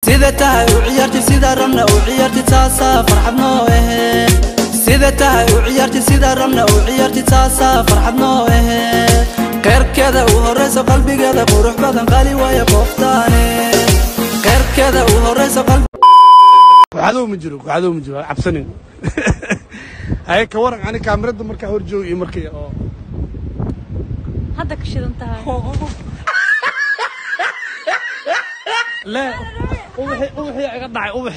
sida tahay u ciyaarti sida rabna u ciyaarti taasaa farxad noo ahe sida tahay u ciyaarti sida rabna u ciyaarti taasaa farxad noo ahe qeyrkeeda u horayso qalbigeeda qurux badan qali waayo qoftaane qeyrkeeda u horayso qalbi waxadow ma jiro waxadow ma jiro cabsanin haye ka waran ani kaamirada markaa hor joogo iyo markii oo hadda ka shidan tahay le ubaxi ubaxii iga dhacay ubax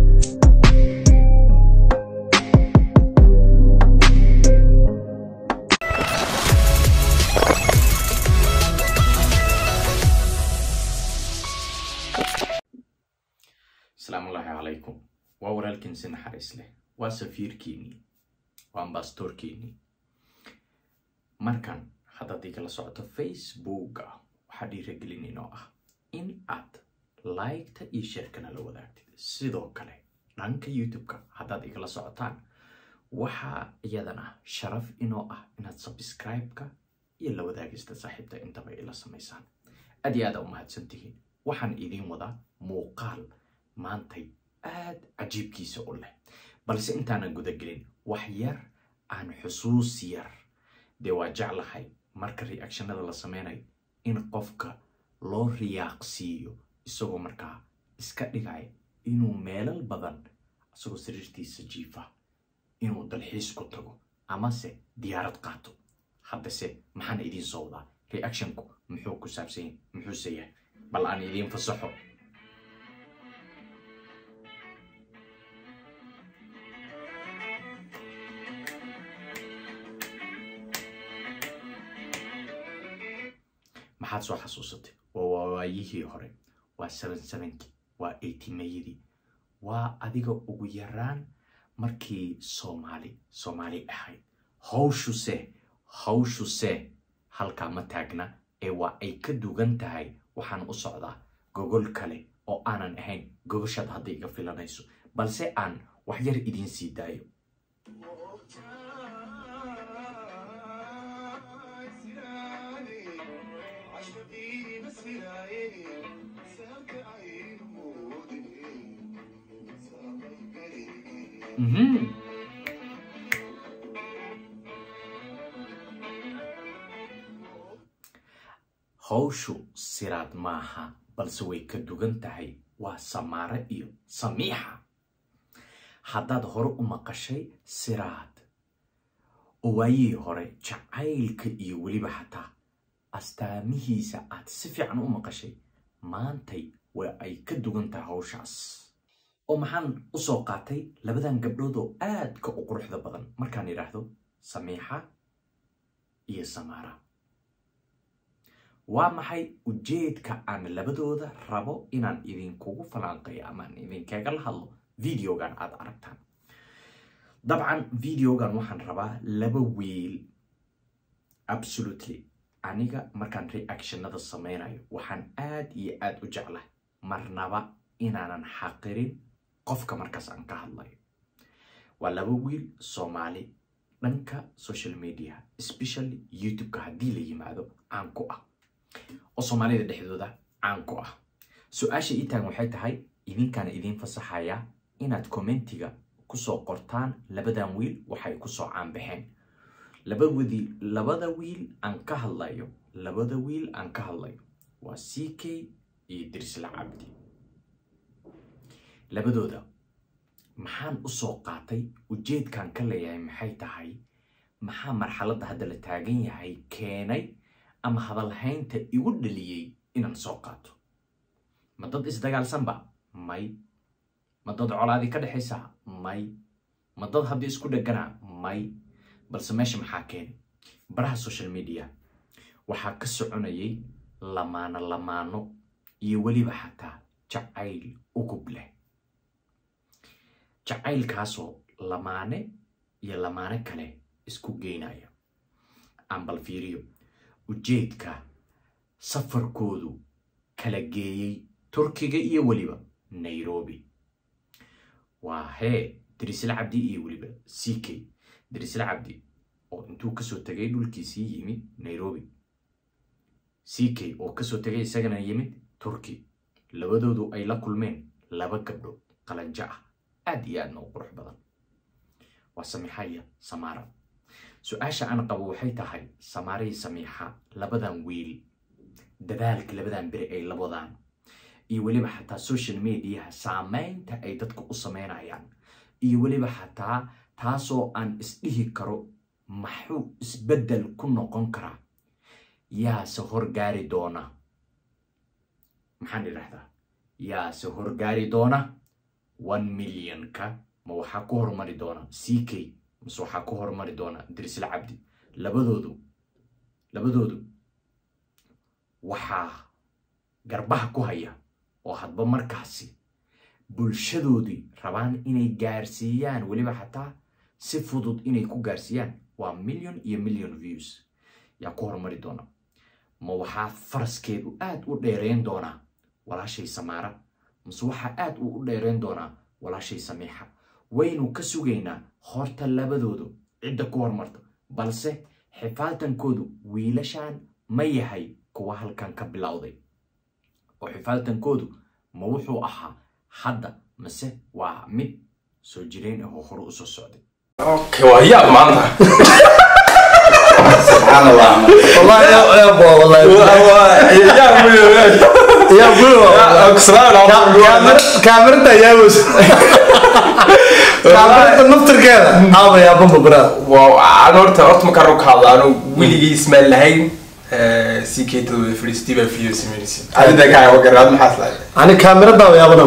asalaamu ullaahi calaykum waa walaalkiin si naxariis leh waa safiirkiinnii waa ambastoorkiinnii markan haddaad igala socoto facebooka waxaa dhiiragelin inoo ah in aad liketa iyo sheerkana la wadaagtid sidoo kale dhanka youtube-ka haddaad igala socotaan waxaa iyadana sharaf inoo ah inaad subscribe-ka iyo la wadaagista saaxiibta intaba ila samaysaan aad iyo aada u mahadsantihiin waxaan idiin wadaa muuqaal maantay aad cajiibkiisa u leh balse intaanan gudagelin wax yar aan xusuus yar dee waa jeclahay marka reactionada la sameynayo in qofka loo riyaaqsiiyo isagoo markaa iska dhigaya inuu meelal badan isagoo sariirtiisa jiifa inuu dalxiis ku tago amase diyaarad qaato haddase maxaan idiin soo wadaa reactionku muxuu ku saabsan yahay muxuuse yahay bal aan idiin fasaxo maxaad soo xasuusatay waa waayihii hore waa seven sevenkii waa eighty mayadii waa adiga ugu yaraan markii soomaali soomaali ahayd hawshuse hawshuse halkaa ma taagna ee waa ay ka dugan tahay waxaan u socdaa gogol kale oo aanan ahayn gogoshaad hadda iga filanayso balse aan wax yar idiin sii daayo Mhm. hawshu siraad maaha balse way ka dugan tahay waa samaare iyo samiixa haddaad hore u maqashay siraad oo waayihii hore jacaylka iyo weliba xataa astaamihiisa aad si fiican u maqashay maantay waa ay ka dugan tahay hawshaas oo maxaan u soo qaatay labadan gabdhood oo aadka u quruxda badan markaan idhaahdo samiixa iyo samaara waa maxay ujeedka aan labadooda rabo inaan idinkugu falanqeeyo amaan idinkaga la hadlo videogan aad aragtaan dabcan videogan waxaan rabaa laba wiil absolutely aniga markaan reactionada sameynayo waxaan aad iyo aad u jeclahay marnaba inaanan xaqirin qofka markaas aan ka hadlayo waa laba wiil soomaali dhanka social media especially youtube-ka haddii la yimaado caan ku ah oo soomaalida dhexdooda caan ku ah su-aasha ii taagan waxay tahay idinkaana idiin fasaxayaa inaad commentiga kusoo qortaan labadan wiil waxay kusoo caanbaxeen labadii labada wiil aan ka hadlayo labada wiil aan ka hadlayo waa c k iyo dirsla cabdi labadooda maxaan u soo qaatay ujeedkan ka leeyahay maxay tahay maxaa marxaladda hadda la taagan yahay keenay ama hadalhaynta igu dhaliyey inaan soo qaato ma dad isdagaalsanba may ma dad colaadii ka dhexaysa may ma dad haddii isku dhegana may balse meesha maxaa keenay baraha social media waxaa ka soconayay lamaano lamaano iyo weliba xataa jacayl ugub leh jacaylkaasoo lamaane iyo lamaane kale isku geynaya aan bal fiiriyo ujeedka safarkoodu kala geeyey turkiga iyo weliba nairobi waa hee dirisla cabdi iyo weliba c k dirisla cabdi oo intuu kasoo tegay dhulkiisii yimid nairobi c k oo kasoo tegay isagana yimid turki labadoodu ay la kulmeen laba gabdhood qalanjo ah aad iyo aadna u qurux badan waa samiixaya samaara su-aasha aan qabo waxay tahay samaarihii samiixa labadan wiil dadaalka labadan beri ay la wadaan iyo weliba xataa social mediaha saameynta ay dadka u sameynayaan iyo weliba xataa taasoo aan isdhihi karo maxuu isbeddel ku noqon karaa yaase horgaari doona maxaan idhahdaa yaase horgaari doona one millionka ma waxaa ku hormari doona c k mase waxaa ku hormari doona dirisla cabdi labadoodu labadoodu waxaa garbaha ku haya oo hadba markaasi bulshadoodii rabaan inay gaarsiiyaan weliba xataa si fudud inay ku gaarsiiyaan waa million iyo million views yaa ku hormari doona ma waxaa faraskeedu aad u dheereyn doonaa walaashay samaara mase waxaa aad u u dheereyn doonaa walaashay samiixa waynu ka sugaynaa horta labadoodu cidda ku hormarta balse xifaaltankoodu wiilashan ma yahay kuwa halkan ka bilowday oo xifaaltankoodu ma wuxuu ahaa hadda mase waa mid soo jireen ahoo hore usoo socday Okay, waa yaab maanta. سبحان الله والله يا يا ابو والله Yaab weyn. يا ابو Yaa- Salaam alaikum. كاميرتا يا بس كاميرتا نفتر كذا هذا يا بابا برا Wow, aan horta horta markaan rog ka hadla anu weligii ismaan lahayn si keeto fadhiistii baa video samaynaysa adinta kaa wa garaad maxaas lahayd انا كاميرتا يا بابا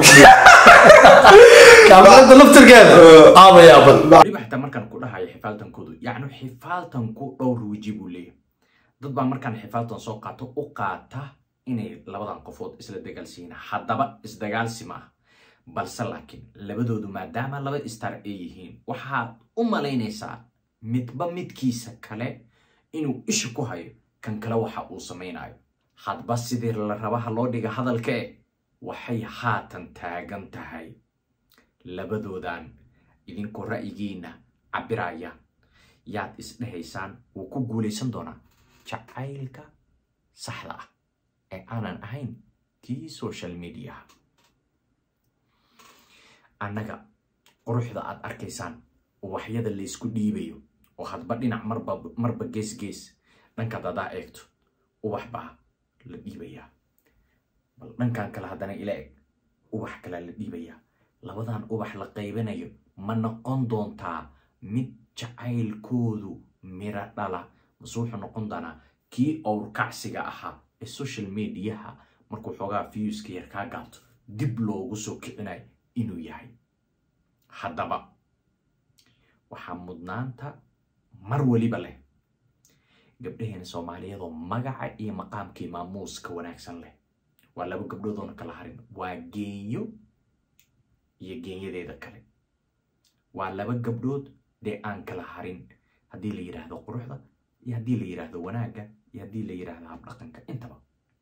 كاميرتا نفتر كذا هذا يا بابا weliba xitaa markaan ku dhahayo xifaaltankoodu yacni xifaaltanku dhowr weji buu leeyahay dad baa markaan xifaaltan soo qaato u qaata inay labadan qofood isla dagaalsiiyaan haddaba isdagaalsi ma ah balse laakiin labadoodu maadaama laba istar ay yihiin waxaad u malaynaysaa midba midkiisa kale inuu isha ku hayo kan kale waxa uu samaynayo hadba sidii la rabaha loo dhiga hadalka e waxay haatan taagan tahay labadoodan idinkoo ra'yigiina cabiraya yaad isdhehaysaan wuu ku guulaysan doonaa jacaylka saxda ah ee aanan ahayn kii social mediaha annaga quruxda aad arkaysaan uwaxyada laysku dhiibayo oo hadba dhinac marba marba gees gees dhankaad adaa eegto ubax baa la dhiibayaa bal dhankan kale haddana ila eg ubax kalea la dhiibayaa labadan ubax la qaybanayo ma noqon doontaa mid jacaylkoodu miro dhala mase wuxuu noqon doonaa kii owrkacsiga ahaa ee social mediaha markuu xoogaa viewska yar kaa gaabto dib loogu soo kicinayo inuu yahay haddaba waxaa mudnaanta mar weliba leh gabdhaheena soomaaliyadoo magaca iyo maqaamkii maamuuska wanaagsan leh waa laba gabdhoodoona kala harin waa geenyo iyo geenyadeeda kale waa laba gabdhood dee aan kala harin haddii la yidhaahdo quruxda iyo haddii la yidhaahdo wanaagga iyo haddii la yidhaahdo habdhaqanka intaba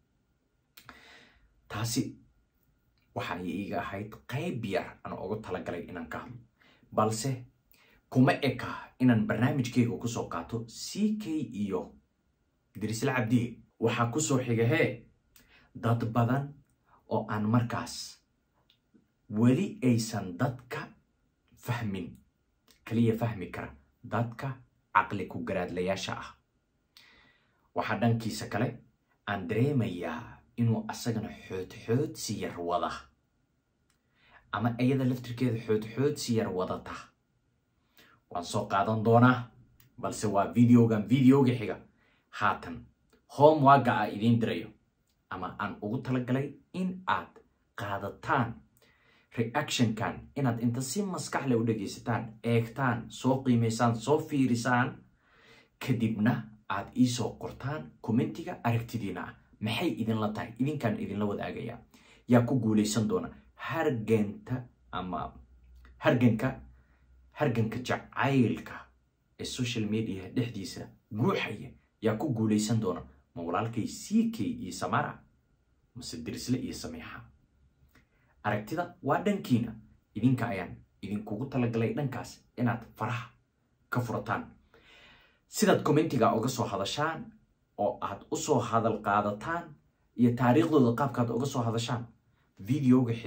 taasi waxay iiga ahayd qayb yar aan ugu talagalay inaan ka hadlo balse kuma eka inaan barnaamijkayga kusoo qaato c k iyo dirisla cabdiye waxaa kusoo xiga hee dad badan oo aan markaas weli aysan dadka fahmin kaliya fahmi kara dadka caqli ku garaadlayaasha ah waxaa dhankiisa kale aan dareemayaa inuu asagana xoodxoodsi yar wada ama iyada laftirkeeda xoodxoodsi yar wadata waan soo qaadan doonaa balse waa videogan videoga xiga haatan homewaga a idiin dirayo ama aan ugu talagalay in aad qaadataan reactionkan inaad inta si maskaxle u dhegaysataan eegtaan soo qiimaysaan soo fiirisaan kadibna aad iisoo qortaan commentiga aragtidiina ah maxay idinla tahay idinkaan idinla wadaagaya yaa ku guulaysan doona harganta ama harganka harganka jacaylka ee social media dhexdiisa guuxaya yaa ku guulaysan doona ma walaalkay c k iyo samara mase dirisle iyo samiixa aragtida waa dhankiina idinka ayaan idinkugu talagalay dhankaas inaad faraha ka furataan sidaad commentiga uga soo hadashaan oo aad u soo hadal qaadataan iyo taariikhdooda qaabkaad uga soo hadashaan videoga xiga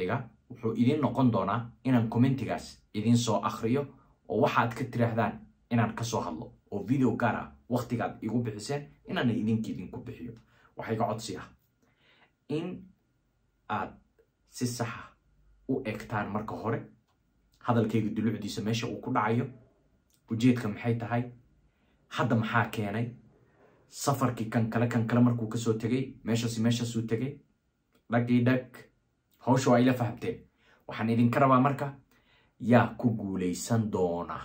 wuxuu idin noqon doonaa inaan commentigaas idin soo akhriyo oo waxaad ka tiraahdaan inaan kasoo hadlo oo video gaar ah waqtigaad igu bixiseen inaana idinka idinku bixiyo waxaa iga codsi ah in aad si saxa u egtaan marka hore hadalkayga dulucdiisa meesha uu ku dhacayo ujeedka maxay tahay hadda maxaa keenay safarkii kan kale kan kale markuu kasoo tegay meeshaasi meeshaasuu tegay dhagii dhag hawsha waa ila fahamteen waxaan idinka rabaa marka yaa ku guulaysan doona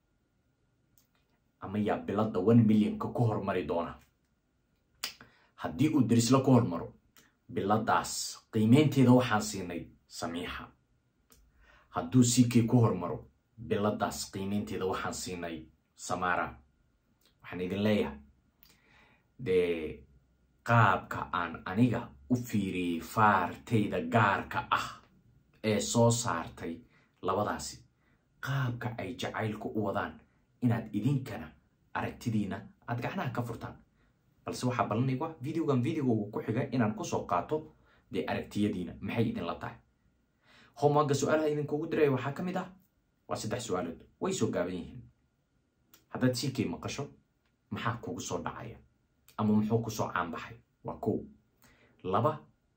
ama yaa biladda one millionka ku hormari doona haddii uu derislo ku hormaro biladaas qiimeynteeda waxaan siinay samiixa hadduu sikay ku hormaro biladaas qiimeynteeda waxaan siinay samara waxaan idin leeyahay dee qaabka aan aniga u fiiriyey faartayda gaarka ah ee soo saartay labadaasi qaabka ay jacaylku u wadaan inaad idinkana aragtidiina aad gacnaha ka furtaan balse waxaa ballanaygu ah videogan videoga ku xiga inaan kusoo qaato dee aragtiyadiina maxay idinla tahay homeworka su-aalaha idinkugu diraya waxaa ka mid ah waa saddex su-aalood way soo gaaban yihiin haddaad sikay maqasho maxaa kugu soo dhacaya ama muxuu kusoo caanbaxay waa kow laba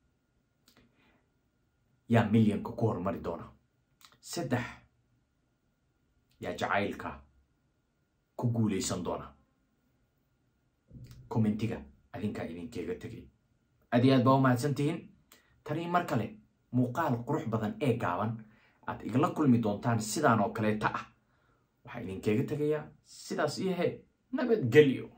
yaa milyanka ku hormari doona saddex yaa jacaylka ku guulaysan doona commentiga adinkaa idinkeega tegay aad iyo aad baa u mahadsan tihiin tanii mar kale muuqaal qurux badan ee gaaban aad igala kulmi doontaan sidaan oo kaleeta ah waxaa idinkeega tegayaa sidaas iyo he nabadgelyo